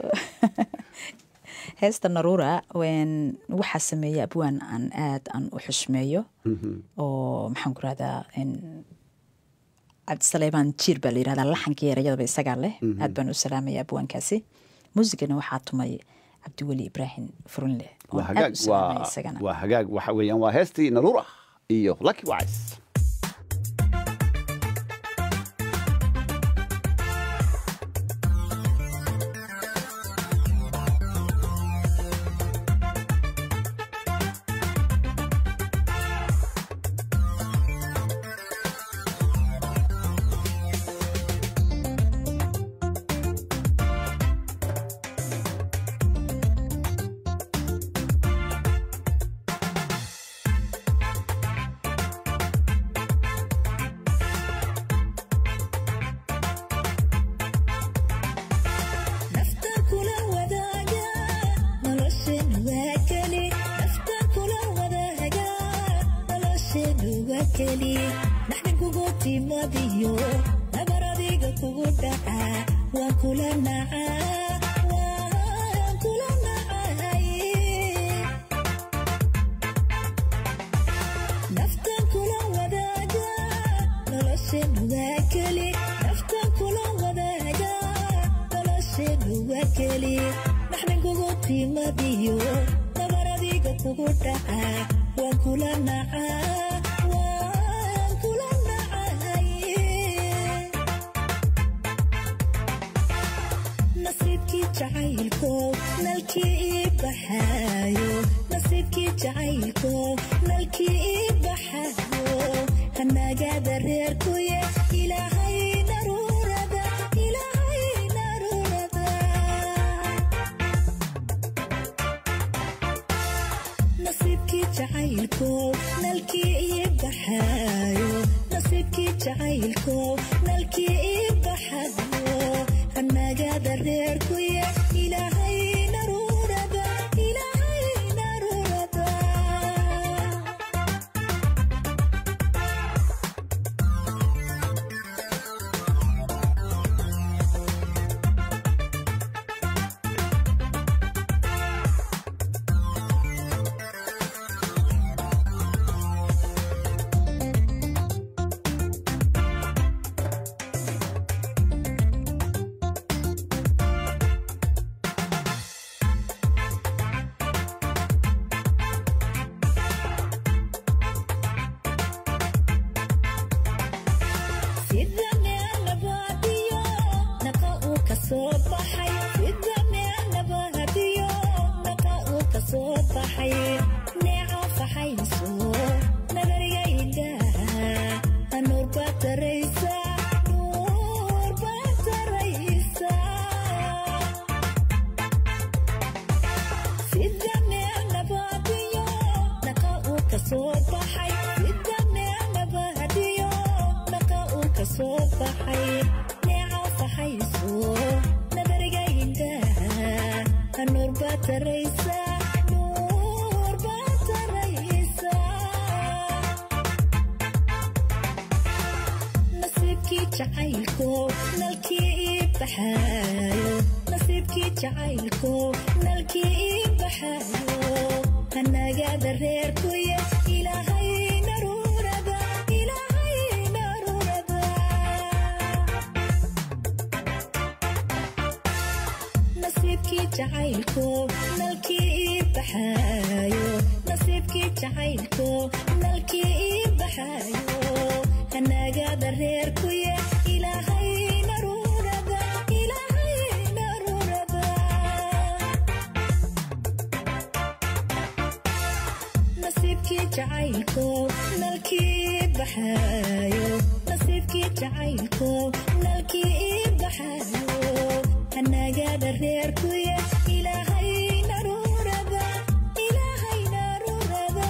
heesta naruura waxaa sameeya abwaan aan aad aan u xushmeeyo oo maxaan ku rahdaa cabdisaleebaan jiir baa la yirahdaa laxankii erayadaba isagaa leh aad baan u salaamaya abwaankaasi muusigana waxaa tumay cabdiweli ibraahim furunle waa hagaag waxa weeyaan waa heestii naruura iyo lucky wise soo baxay neeco faxayso nabariga indhaha nuur baa taraysa nuur baa taraysa nasiibkii jacaylko nalkii ii baxaayo nasiibkii jacaylko nalkii ii baxaayo hanagaada reerkuye ilaahay naruurada ilaahay naruurada nasiibkii jacaylko nalkii ii baxaayo nasiibkii jacaylko nalkii ii baxaayo hanagaada reerkuye ilaahay naruurada ilaahay naruurada nasiibkii jacaylko nalkii baxaayo nasiibkii jacaylko nalkii ii baxaayo hanagaada reerkuye ilaahay naruurada ilaahay naruurada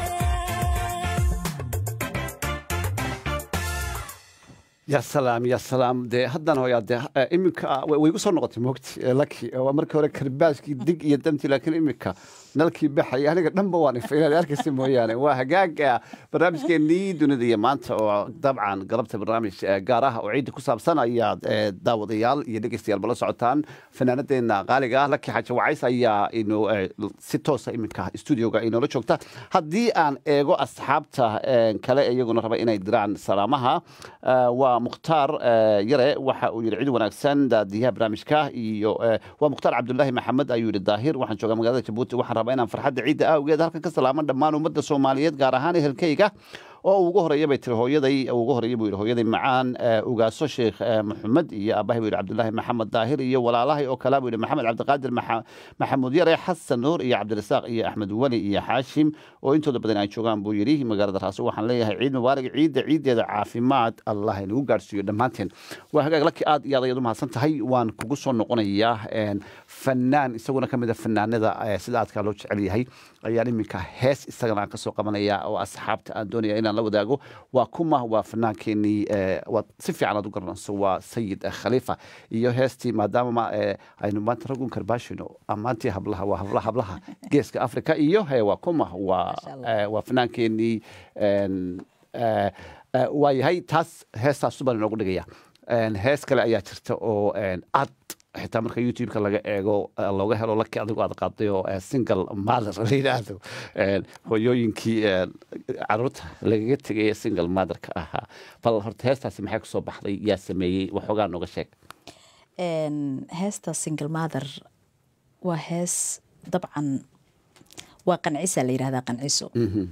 ya salaam ya salaam dee haddana hoyaa dee eh, iminka way way igu soo noqotay moogti eh, laki waa markii hore karbaashkii dig iyo damti laakiin iminka nalkii baxaya aniga dhanba waan ifay inaad arkaysa mooyaane waa hagaaga barnaamijkeenii dunida iyo maanta oo dabcan galabta barnaamij eh, gaar ah oo ciidda ku saabsan ayaad eh, daawadayaal iyo dhegeystayaal bala socotaan fanaanadeena qaaliga ah laki xaaji wacays ayaa inu eh, si toosa iminka studioga inoola joogta haddii aan eego asxaabta eh, kale iyaguna raba inay diraan salaamaha eh, waa mukhtaar eh, yare waxa uu yidhi cid wanaagsan daadiyaha barnaamijka iyo eh, waa mukhtaar cabdulaahi maxamed ayuu yidhi daahir waxaan joogaa magaalada jabuuti waxaan rabaa inaan farxadda ciidda awgeed halkan ka salaamo dhammaan ummadda soomaaliyeed gaar ahaan ehelkayga oo ugu horeeya bay tiri hooyaday ugu horeeya buu yidhi hooyaday macaan eh, ugaaso sheekh eh, maxamed iyo aabahay buu yidhi cabdulaahi maxamed daahir iyo walaalahay oo kale buu yidhi maxamed cabdiqaadir Maxa- maxamuud yare xasan nuur iyo cabdirasaaq iyo axmed weli iyo xaashim oo intooda badan ay joogaan buu yidhi magaalada raaso waxaan leeyahay ciid mubaarak ciidda ciiddeeda caafimaad allah inagu gaarsiiyo dhammaanteen waa hagaag laki aad iyo aad ayaad u mahadsan tahay waan kugu soo noqonayaa een, fanaan isaguna ka mid a fanaanada eh, sida aadkaa loo jecel yahay ayaan iminka hees isagana aan kasoo qabanaya oo asxaabta aan doonaya inaan la wadaago waa kuma waa fanaankeenii eh, waad si fiican aad u garanayso waa sayid eh, khaliifa iyo heestii maadaama ma, eh, aynu maanta ragun karbaashino ammaantii hablaha waa hablaha hablaha geeska africa iyo he waa kuma waa eh, waa fanaankeenii een, eh, eh, waa yahay taas heestaas subaan inoogu dhigaya Een, hees kale ayaa jirta oo een, ad xitaa marka youtube-ka laga eego eh, looga helo laki adigu aad qaaday oo eh, single mother la yidhaahdo Een, hooyooyinkii een, caruurta lagaga tegay ee single motherka ahaa bal horta heestaasi maxay kusoo baxday yaa sameeyey waxoogaa nooga sheeg Een, heesta single mother waa hees dabcan waa qancisa la yidhahdaa qanciso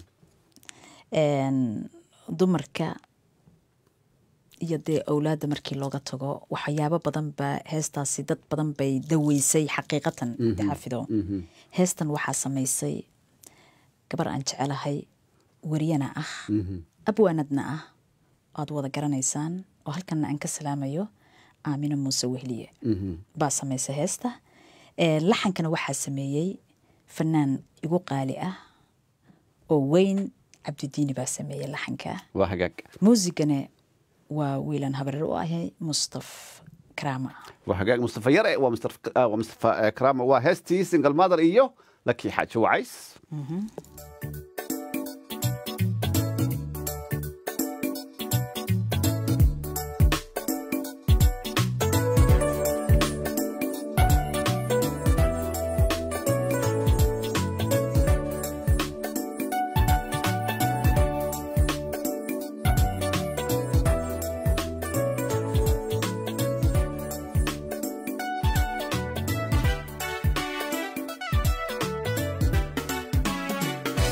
Een, dumarka iyo dee owlaadda markii looga tago waxyaabo badan ba heestaasi dad badan bay daweysay xaqiiqatan Mhm. xafido Mhm. heestan waxaa samaysay gabar aan jecelahay wariyana ah abwaanadna ah aad wada garanaysaan oo halkanna aan ka salaamayo aamino muuse wehliye baa samaysay heesta Ee, laxankana waxaa sameeyey fanaan igu qaali ah oo weyn cabdidiini baa sameeyey laxanka waa hagaag muusigana waa wiilan habareer u ahay mustaf karaama waa hagaag mustafa yare waa Mustafa- ah, waa mustafa eh, karaama waa heestii single mother iyo laki xaaji wacays Nasiibkii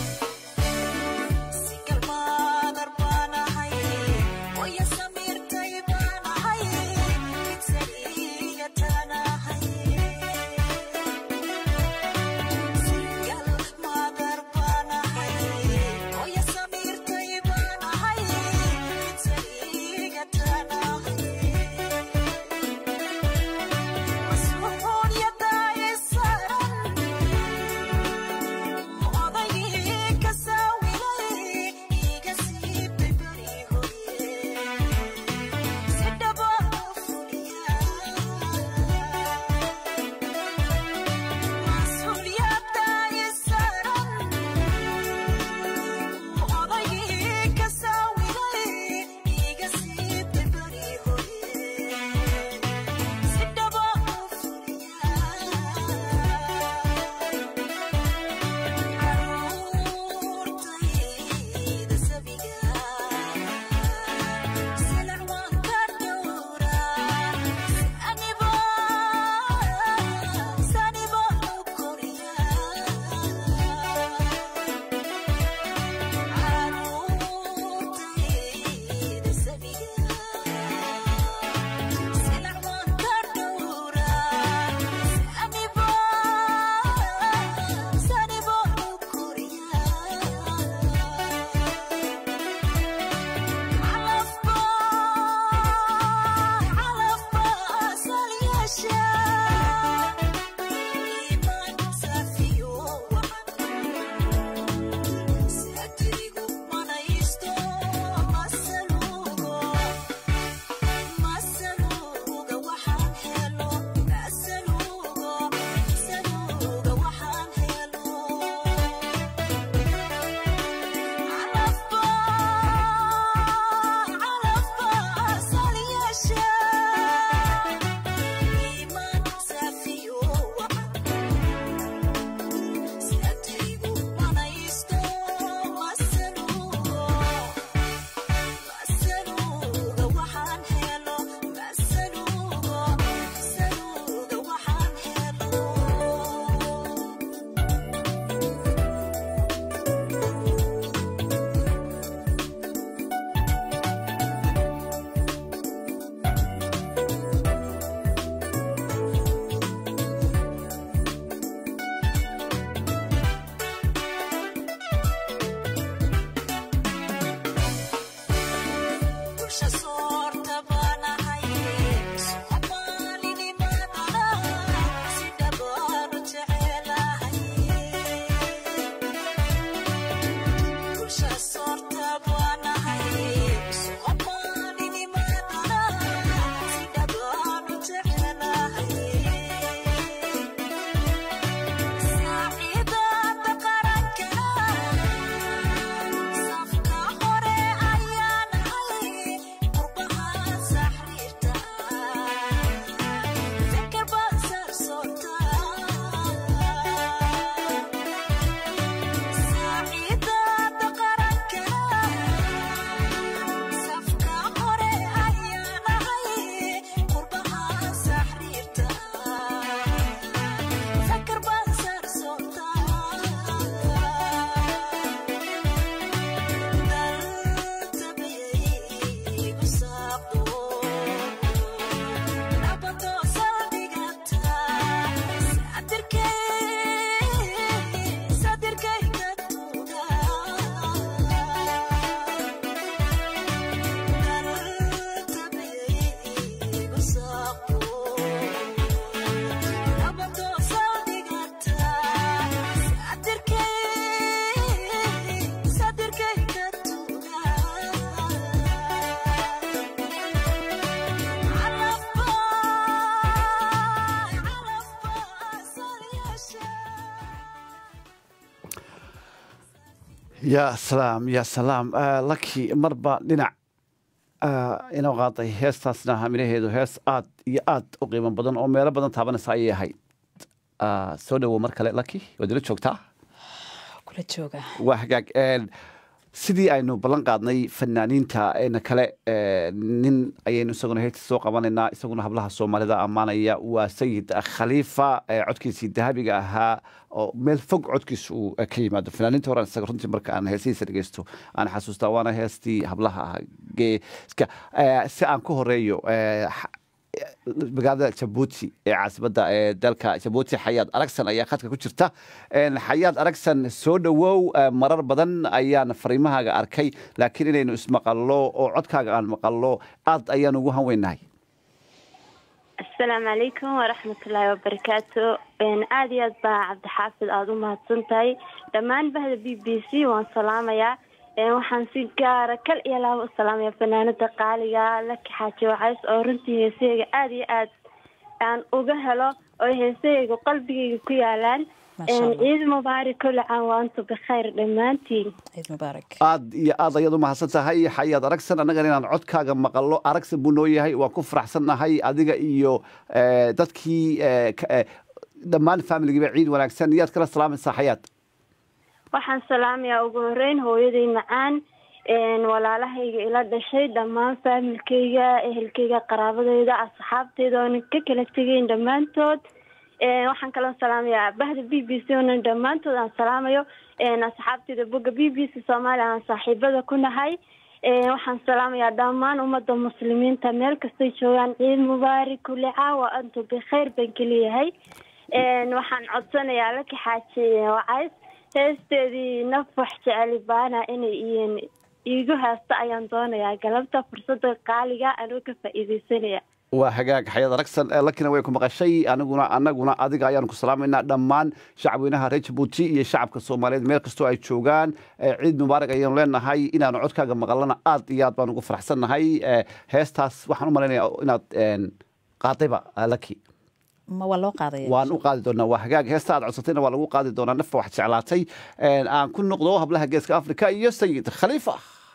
yaa salaam yaa salaam laki marba dhinac inoo qaaday heestaasna haminaheedu hees aad iyo aad u qiimo badan oo meelo badan taabanaysa ayay ahayd soo dhowow mar kale laki waad ila joogtaa kula jooga waa hagaag sidii aynu ballan qaadnay fanaaniinta na kale nin ayaynu isaguna heesta soo qabanaynaa isaguna hablaha soomaalida ammaanaya waa sayid khaliifa codkiisii dahabiga ahaa oo meel fog codkiisa uu ka yimaado fanaaniinta horan isaga runtii marka aan heesihiisa dhegeysto aan xasuustaa waana heestii hablaha ah geeska si aan ku horeeyo magaalada jabuuti ee caasimadda ee dalka jabuuti xayaad aragsan ayaa khadka ku jirta xayaad aragsan soo dhowow marar badan ayaan fariimahaaga arkay laakiin inaynu ismaqallo oo codkaaga aan maqallo aad ayaan ugu hanweynahay asalaamu calaykum waraxmatullaahi wabarakaatu aada iyo aad baa cabdixaafid aada u mahadsan tahay dhammaan bahda b b c waan salaamayaa waxaan si gaara kal iyo laaba u salaamaya fanaanada qaaliga laki xaaji wacays oo runtii heesahayga aada iyo aad aan uga helo oo heesahayga qalbigayga ku yaalaan ciid mubaarak kulli caan waantu bikhayr dhammaantiin ciid mubaarak aad iyo aad ayaad u mahadsan tahay xayaad aragsan annagana inaan codkaaga maqallo aragsan buu noo yahay waan ku faraxsannahay adiga iyo dadkii dhammaan familigiiba ciid wanaagsan iyaad kala salaamaysaa xayaad waxaan salaamayaa ugu horeyn hooyaday macaan walaalahayga ila dhashay dhammaan faamilkayga ehelkayga qaraabadeyda asxaabteyda oonan ka kala tegeyn dhammaantood waxaan kaloo salaamayaa bahda b b c oonan dhammaantood aan salaamayo asxaabteyda boga b b c soomaaliya aan saaxiibada ku nahay waxaan salaamayaa dhammaan ummadda muslimiinta meel kastay joogaan ciid mubaarak kulli caawa antu bikhayr baan keliyahay waxaan codsanayaa laki xaaji wacays heesteedii nafax jeceli baana inay iin iigu haasto ayaan doonayaa galabta fursada qaaliga anuu ka faa'iideysanaya waa hagaag xayaad aragsan lakina way ku maqashay aniguna anaguna adiga ayaanu ku salaamaynaa dhammaan shacabweynaha reer jabuuti iyo shacabka soomaaliyeed meel kastoo ay joogaan ciid mubaarak ayaanu leenahay inaanu codkaaga maqalana aad iyo aad baan ugu faraxsannahay heestaas waxaan u malaynaya inaad qaadayba laki ma waa loo qaadaya waan u qaadi doonaa waa hagaag heesta aad codsatayna waa lagu qaadi doonaa nafa wax jeclaatay aan ku noqdo hablaha geeska africa iyo sayid khaliifa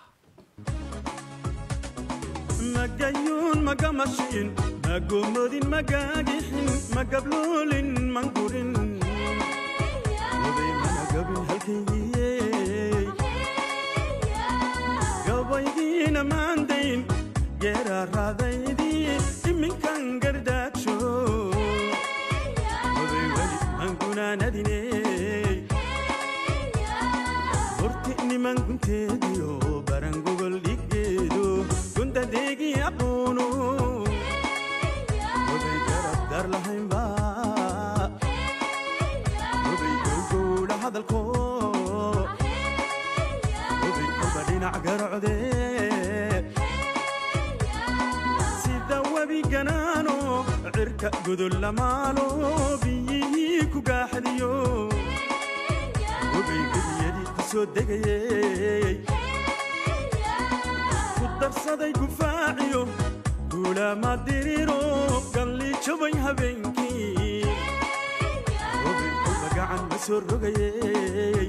magayuun magamashiin magomodin magagixin magabluulin mangurin oday managabin halkaygiye gabaygiina maandayn geeraaraadaydii iminkan gardaajo oday weli mangunaanadine horti niman gunteediyo barangogol dhiggeedo gundadeegi aqoonu oday garab dar lahaynba oday gowgowdha hadalko oday kolba dhinac garocde cirka gudul lamaalo biyihii ku gaaxadiyo ogay gebiyadii ku soo degayey ku darsaday gufaaciyo guulaama diriro galli jabay habeenkii ogay kuba gacan ma soo rogayey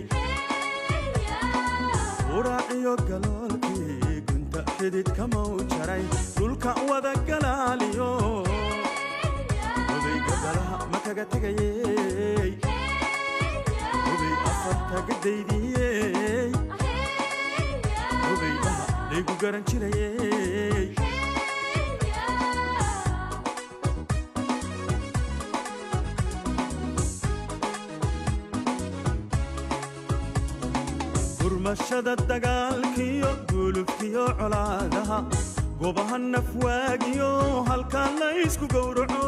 uraaciyo galoolkii gunta xididka mau jaray dhulka wada galaaliyo odayga galaha ma kaga tegayey oday afarta gadaydiyey odaydaha laygu garan jirayey gurmashada dagaalkiyo gulubkiyo colaadaha gobaha nafwaagiyo halkaa laysku gowraco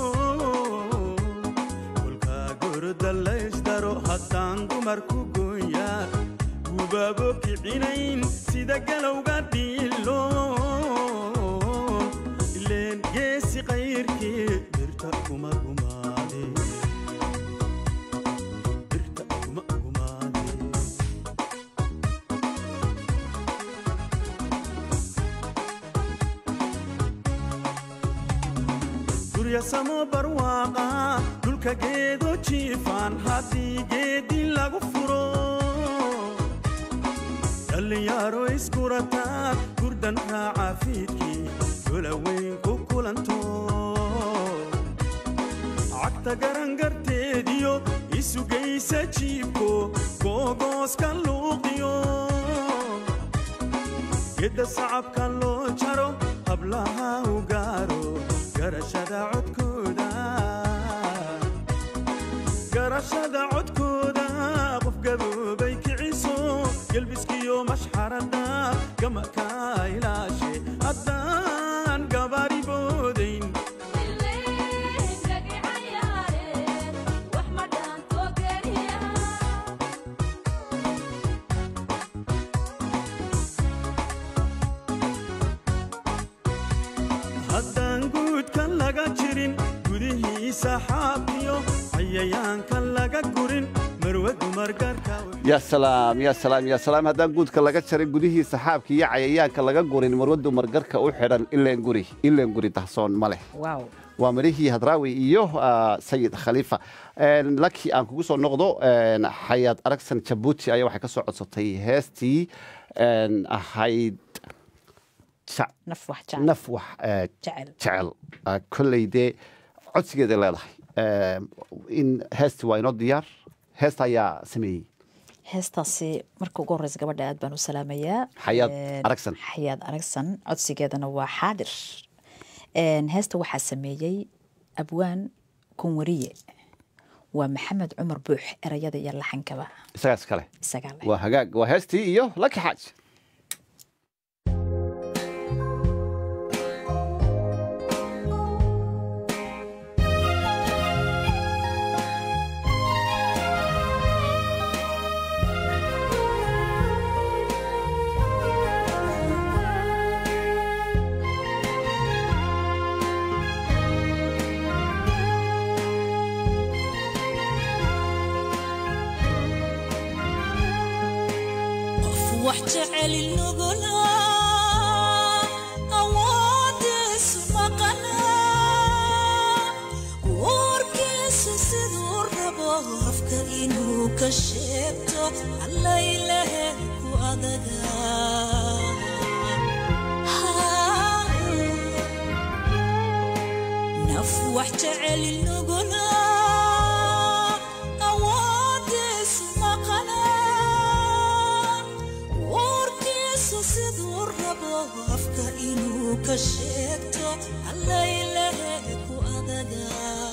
kolkaa goroda laysdaro haddaan dumarku gooyaa gubaabo kicinayn sida galowga dhiilo ileen geesi qayrkii birta kuma gumaade birta kuma gumaade guryasamo barwaaqa dhulka geedo jiifaan haddii geedi lagu furo dhallinyaro iskurataa gurdan raaca fiidkii dolaweyn ku kulanto cagta garangarteediyo isugaysa jiibko googooska luuqiyo gedda sacabka loo jaro hablaha u gaaro garashada codkooda garashada codkooda qof gaboobay kiciso gelbiskiyo mashxarada gamaka ilaashe haddaan gabaari boodayn haddaan guudka laga jirin gudihiisa xaabiyo cayayaanka laga gurin marwe dumargarka yaa salaam yaa salaam yaa salaam haddaan guudka laga jarin gudihii saxaabka iyo cayayaanka laga gurin marwadu margarka u xidhan ileen guri ileen guri dahsoon ma leh waaw waa midhihii hadraawi iyo ah, sayid khaliifa Een, laki aan kugu soo noqdo een, xayaad aragsan jabuuti ayaa waxay ka soo codsatay heestii een, ahayd ja- naf wax jecel naf wax eh, jecel jecel Ah, kolley dee codsigeeday leedahay Een, in heestii waa inoo diyaar heesta ayaa sameeyey heestaasi marka ugu horeysa gabadha aad baan u salaamayaa Xayaad Een, Aragsan. xayaad aragsan codsigeedana waa xaadir Een, heesta waxaa sameeyey abwaan kunwariye waa maxamed cumar buux erayada iyo laxankaba isagaas kale isagaa leh waa hagaag waa heestii iyo laki xaaj qof wax jecel nugula awoodiisu maqana warkiisu siduu rabo afka inuu ka sheegto allaylehe ku adaga naf wax jecel nugula awoodiisu maqana warkiisu siduu rabo afka inuu ka sheegto allaylehe ku adaga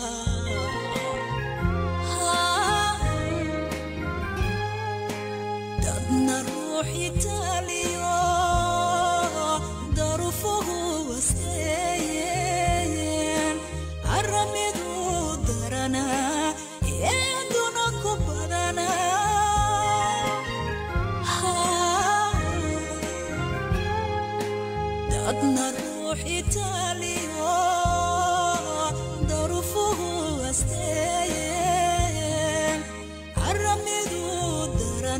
dadna ruux itaaliyo darufuhu wasteeyeen aramidu darana eeduna ku badana dadna ruux itaaliyo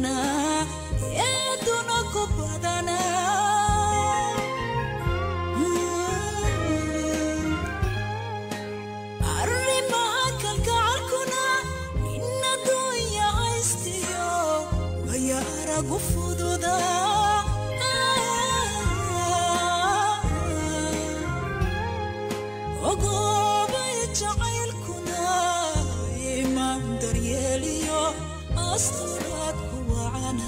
badanaa eeduna ku badanaa arrimaha kalgacalkuna in adduunya haystiyo waya aragu fududa ogoobay jacaylkuna imaan daryeeliyo asturaad ku wacana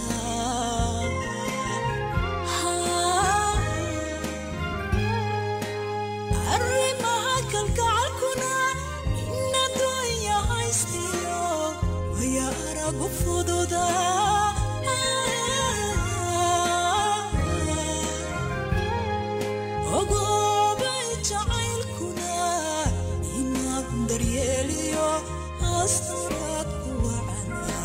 arrimaha kalgacalkuna in adduunya haystiyo waya aragu fududa ogoobay jacaylkuna inaad daryeeliyo asturaad ku wacana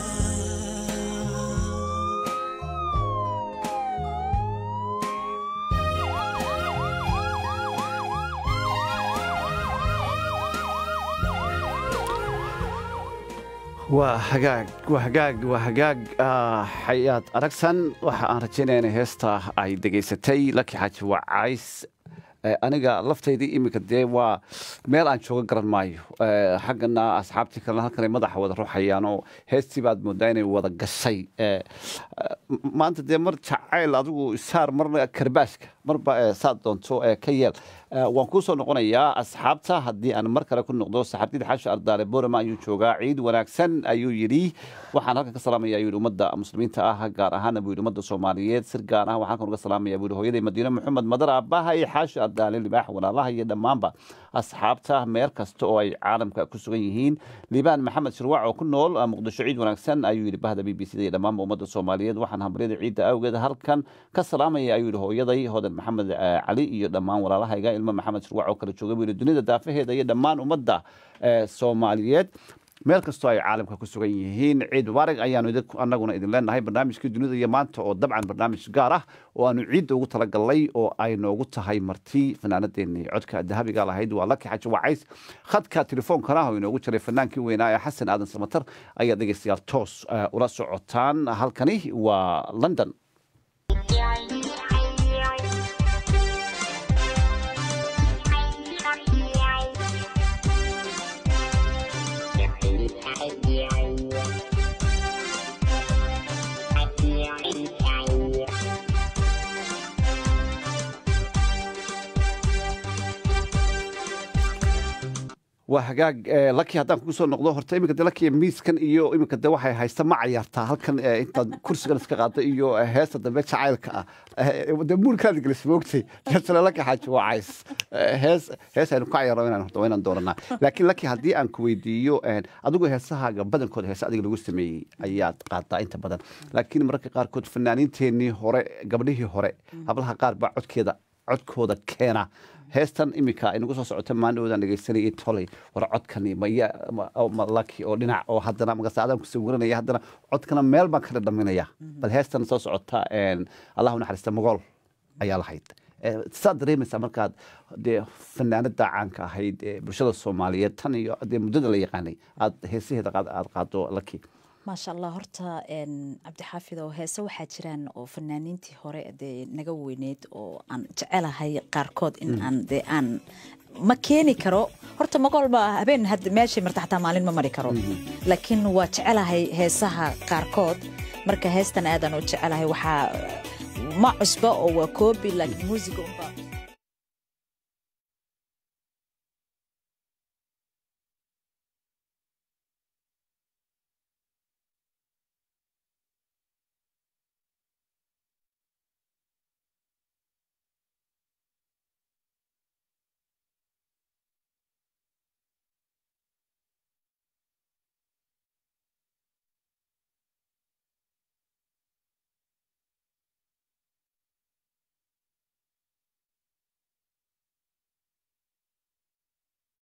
waa hagaag waa hagaag waa hagaag ah, xayaad aragsan waxa aan rajaynaya in heesta ay degaysatay laki xaaji wacays Eh, aniga laftaydii iminka dee waa meel aan jooga garan maayo Eh, xaggana asxaabtii kalena halkanay madaxa wada ruxayaan oo heestii baad moodaa inay wada gashay Eh, eh, maanta dee mar jacayl adigu isaar marna karbaashka marba eh, saad doonto eh, ka yeel Eh, waan kuu soo noqonayaa asxaabta haddii aan mar kale ku noqdo saxaabtida xaashi ardaale borama ayuu joogaa ciid wanaagsan ayuu yidhi waxaan halkan ka salaamaya ayuu yidhi ummadda muslimiinta ah gaar ahaana buu yidhi ummadda soomaaliyeed sir gaar ah waxaan halkan uga salaamaya buu yidhi hooyaday madiine maxamed madar aabbaha iyo xaashi ardaale libaax walaalaha iyo dhammaanba asxaabta meel kasta oo ay caalamka ku sugan yihiin liibaan maxamed shirwac oo ku nool ah, muqdisho ciid wanaagsan ayuu yidhi bahda b b c da iyo dhammaanba ummadda soomaaliyeed waxaan hambaryada ciidda awgeed halkan ka salaamaya ayuu yidhi hooyaday hodan maxamed eh, cali iyo dhammaan walaalahayga ilmo maxamed shirwac oo kala jooga buu yidhi dunida daafaheeda iyo dhammaan ummadda eh, soomaaliyeed meel kastoo ay caalamka ku sugan yihiin ciid mubaarig ayaanu idin- annaguna idin leenahay barnaamijkii dunida iyo maanta oo dabcan barnaamij gaar ah oo aanu ciidda ugu talagalnay oo ay noogu tahay marti fanaanadeennii codka dahabiga lahayd waa laki xaji wacays khadka telefoonkana oo inoogu jiray fanaankii weynaa ee xasan aadan samatar ayaa dhegeystayaal toos eh, ula socotaan halkani waa london waa hagaag eh, laki haddaan kugu soo noqdo horta iminka de laki miiskan iyo iminka de waxay haysta ma cayaartaa halkan eh, intaad kursigan iska qaada iyo eh, heesta dambe jacaylka ah Eh, de muurkaadi gelis moogtay deetana laki xaaji waa cays Eh, hees hees aynu ka cayaaro inaan horta waa inaan dooranaa laakiin laki haddii aan ku weydiiyo eh, adigu heesahaaga badankooda heese adiga lagu sameeyey ayaad qaadaa inta badan laakiin mararka qaarkood fanaaniinteenii hore gabdhihii hore hablaha qaar baa codkeeda codkooda keena heestan iminka inagu soo socota maandhowdaan dhegeysanayay toley war codkani maya ma- oo- ma laki oo dhinac oo haddana magasaadaan ku sawiranaya haddana codkana meel baan kala dhaminaya bal heestan soo socota een, allahu naxariista mogool ayaa lahayd Eh, saad dareemaysaa markaad dee fanaanada caanka ahayd ee bulshada soomaaliyeed tan iyo dee muddada la yaqaanay aad heesaheeda qaad- aad qaado laki maasha allah horta een, cabdixaafid oo heese waxaa jiraan oo fanaaniintii hore dee naga weyneyd oo aan jecelahay qaarkood in aan dee aan ma keeni karo horta magolba habeen had meeshay marta xataa maalin ma mari karo laakiin waa jecelahay heesaha qaarkood marka heestan aadaan u jecelahay waxaa ma cusba oo waa koobi laakiin muusiga unbaa